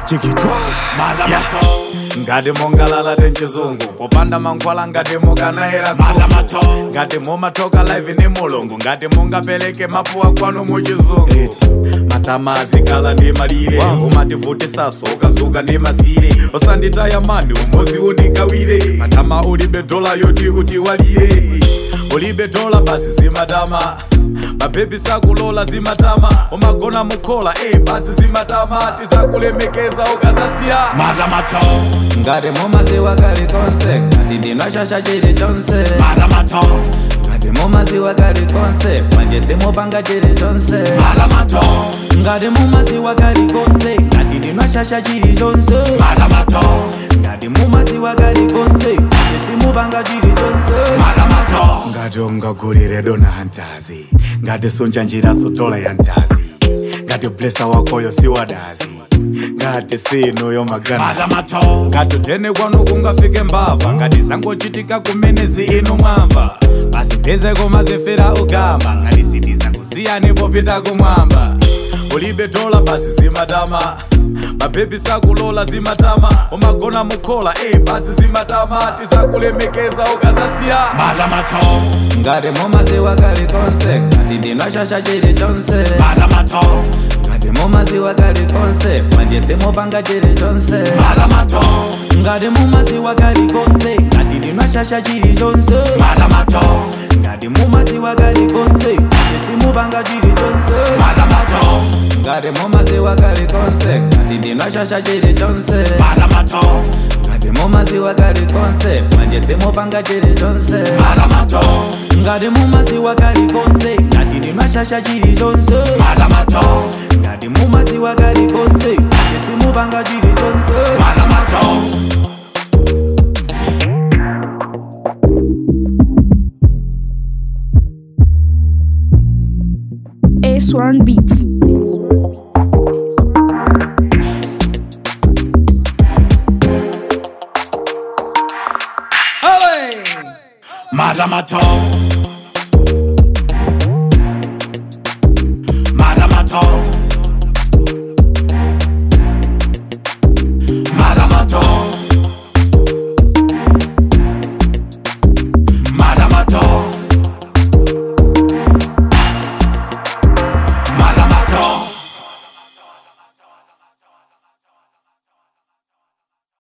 chikitwa matamato ngati mongalala tenchizungu popanda mankhwala ngati mukanayera Matamato. ngati mumatoka live ni mulungu ngati mungapereke mapuwa kwanu muchizungu matama azikhala ndi malire umativutisaso ukazuka ndi masire osanditaya mani umozi unikawire matama ulibe dola yoti utiwalire ulibe dola basi zimatama mabebi sakulola zimatama umagona mukhola eh basi zimatama tisakulemekeza ukazasiya matamato ngati mumaziwa kalikonse ngati ndinashasha chili chonse matamato ngati mumaziwa kalikonse manje simupanga chili chonse matamato ngati mumaziwa kalikonse ngati ndinashasha chili chonse matamato ngati mumaziwa kalikonse manje simupanga chili chonse matamato ngati ungagulire dona hantazi ngati sunja njira sotola ya ntazi ngati blesa wakoyo siwadazi ngati sinuyo magana matamato ngati utene kwanu kungafike mbava ngati zangochitika kumenezi inu mwamva basi tezeko mazifera ugamba ngati sitiza kusiyani popita kumwamba ulibe dola basi zimatama mabebi sakulola zimatama umagona mukhola eh basi zimatama tisakulemekeza ukazasiya matamato ngati mumaziwa kalikonse ngati ndinashasha chili chonse matamato ngati mumaziwa kalikonse manje simupanga chili chonse matamato ngati mumaziwa kalikonse ngati ndinashasha chili chonse matamato ngati mumaziwa kalikonse manje simupanga chili chonse matamato ngati mumaziwa kalikonse ngati ndinashasha chili chonse matamato ngati mumaziwa kalikonse manje simupanga chili chonse matamato ngati mumaziwa kalikonse ngati ndinashasha chili chonse matamato ngati mumaziwa kalikonse manje simupanga chili chonse matamato A1 Beats. matamato